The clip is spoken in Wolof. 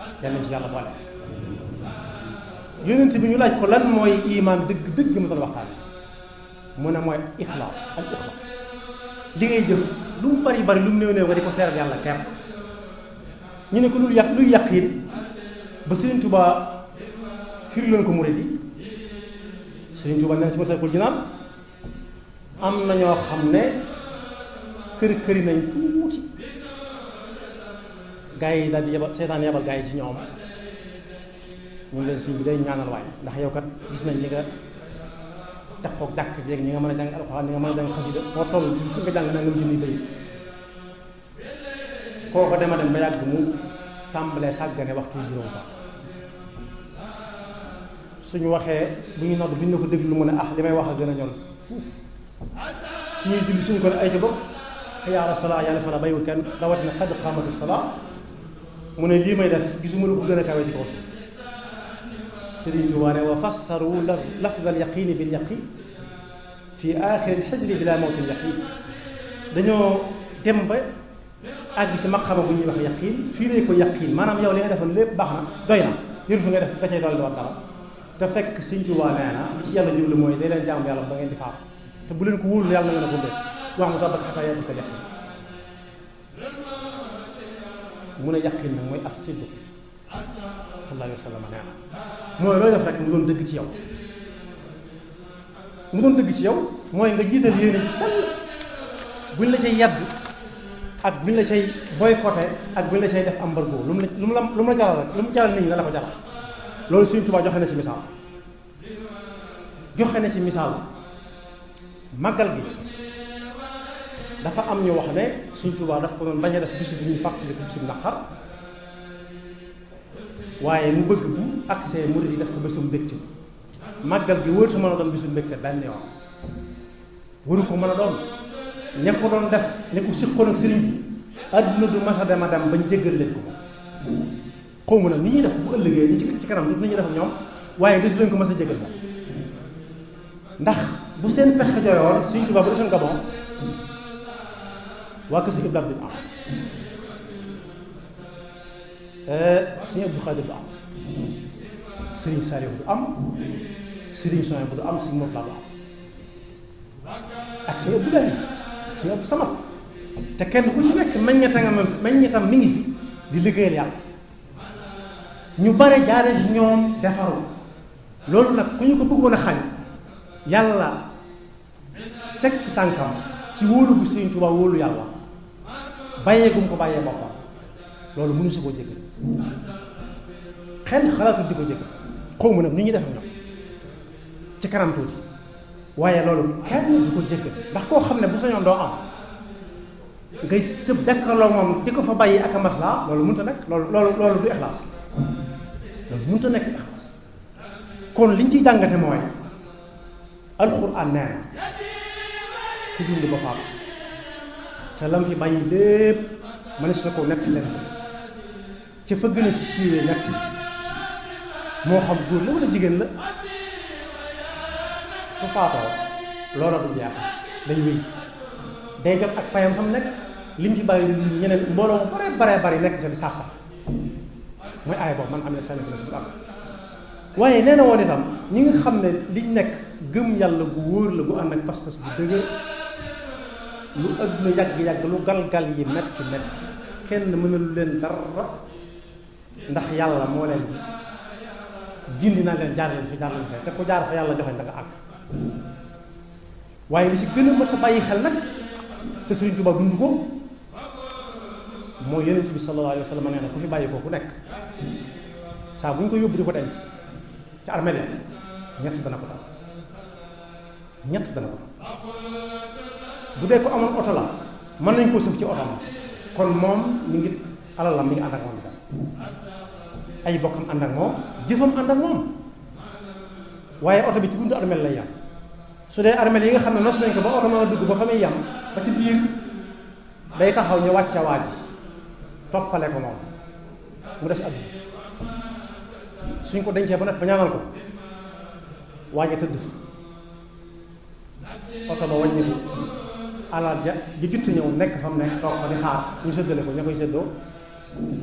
yal nañ ci yàlla boole yonent bi ñu laaj ko lan mooy iman dëgg dëgg mu doon waxtaan mu ne mooy ixlaas al ixlaas li ngay jëf lu mu bari bari lu mu néew néew nga di ko seeral yàlla kepp ñu ne ko lu yàq luy yàqin ba Sëriñ Tuubaa firi leen ko murid yi Sëriñ Tuubaa nee na ci Masaalikul Jinaan am na ñoo xam ne kër këri nañ tuuti gaa yi daal di yebal seetaan yebal gaa yi ci ñoom ñu ngi leen sëñ bi day ñaanal waay ndax yow kat gis nañ ñi nga takkook dàkk jeeg ñi nga mën a jàng alxuraan ñi nga mën a jàng xasida foo toll ci fu nga jàng naa nga junni bay kooko dema dem ba yàgg mu tàmbalee sàggane waxtu juróom fa suñu waxee bu ñu nodd bu ñu ne ko déglu mu ne ah li may wax a gën a ñor fuuf suñuy julli suñu ko ne ay ca bopp hayya ala salaa yàlla fa la bayiwul kenn rawatina qad qaamati salaa mu ne lii may def gisuma lu ko gën a kawe ci kaw suuf Sëriñ Tuubaa ne wa fassaru lafd al yaqini bil yaqin fi axiri xijri bila mawtin yaqin dañoo dem ba àgg ci maqama bu ñuy wax yaqin fii lay ko yaqin maanaam yow li nga defoon lépp baax na doy na yëru fi nga def da cay dool di wax dara te fekk Sëriñ Tuubaa nee na li ci yàlla jublu mooy day leen jaamu yàlla ba ngeen di faatu te bu leen ko wóolu yàlla na ngeen a ko def wax mu tabat xataa yatika yaqin mu ne yaqin nag mooy as siddu sallallahu alayhi wa sallam nee na mooy looy def rek mu doon dëgg ci yow mu doon dëgg ci yow mooy nga jiital yéene ci sell buñ la cay yedd ak buñ la cay boycotté ak buñ la cay def embargo lu mu la lu mu la lu mu la jaral rek lu mu jaral nit ñi na la ko jaral loolu Sëriñ Tuubaa joxe na ci misaal joxe na ci misaal màggal gi dafa am ñu wax ne Sëriñ Tuubaa daf ko doon bañ a def bisu bi ñuy fàttali ko bisu naqar waaye mu bëgg bu accès murid yi def ko bésum mbégte màggal gi wërta mën a doon bésum mbégte benn yoon waru ko mën a doon ña ko doon def ne ko siqoon ak sëriñ bi adduna du mas a dem a dem bañ jéggal leen ko xaw ma nag ni ñuy def bu ëllëgee ñi ci ci kanam tuuti ni ñuy def ñoom waaye des leen ko mas a jéggal moom ndax bu seen pexe joyoon Sëriñ Tuubaa bu desoon Gabon waa kër si Ibrahima bi am sëñ Abdou Khadir du am sëriñ Saliou du am sëriñ Sonia bu du am sëñ Mofla du am ak sëñ Abdou Lahi ak sëñ Abdou Samad te kenn ku ci nekk meññeeta nga meññeetam mi ngi fi di liggéeyal yàlla ñu bare jaare ci ñoom defaru loolu nag ku ñu ko bëggoon a xañ yàlla teg ci tànkam ci wóolu bu Sëriñ Tuubaa wóolu yàlla bàyyee gum ko bàyyee boppam loolu mënu si koo jéggal xel xalaatul di ko jéggal xaw ma nag ni ñuy def ñoom ci kanam tuuti waaye loolu kenn du ko jéggal ndax koo xam ne bu sañoon doo am ngay tëb jàkkaarloo moom di ko fa bàyyi ak a maslaa loolu mënut a nekk loolu loolu loolu du ixlaas loolu mënut a nekk ixlaas kon liñ ciy jàngate mooy alxuraan nee na ku dund ba faatu te lam fi bàyyi lépp mënees na ko nett leen ca fa gën a siiwee nett moo xam góor la wala jigéen la su faatoo loola du jeex day wéy day jot ak payam fa mu nekk lim ci bàyyi ñeneen mbooloo mu bare bare bari nekk ca di sax sax mooy aay boobu man am na sànni fi am waaye nee na woon itam ñi nga xam ne liñ nekk gëm yàlla gu wóor la gu ànd ak pas-pas bu dëgër lu adduna yàgg-yàgg lu gal-gal yi metti metti kenn mënalu leen dara ndax yàlla moo leen di gindi naa leen jaar leen fi jaar leen fi te ku jaar fa yàlla joxe da nga àgg waaye li ci gën a mat a bàyyi xel nag te Sëriñ Tuubaa dund ko mooy yonent bi sallallahu alayhi wa sallam nee na ku fi bàyyi ko ku nekk saa bu ñu ko yóbbu di ko denc ci armeel ñett dana ko dal ñett dana ko dal bu dee ko amoon oto la mën nañ koo sëf ci oto ma kon moom mi ngi alalam mi ngi ànd ak moom itam ay bokkam ànd ak moom jëfam ànd ak moom waaye oto bi ci buntu armeel lay yam su dee armeel yi nga xam ne nos nañ ko ba oto mën a dugg ba fa muy yam ba ci biir day taxaw ñu wàcce waaj toppale ko moom mu des àdduna suñ ko dencee ba nag ba ñaanal ko waaja tëdd oto ba wàññi ko alal ja ji jutti ñëw nekk fa mu nekk toog fa di xaar ñu séddale ko ña koy séddoo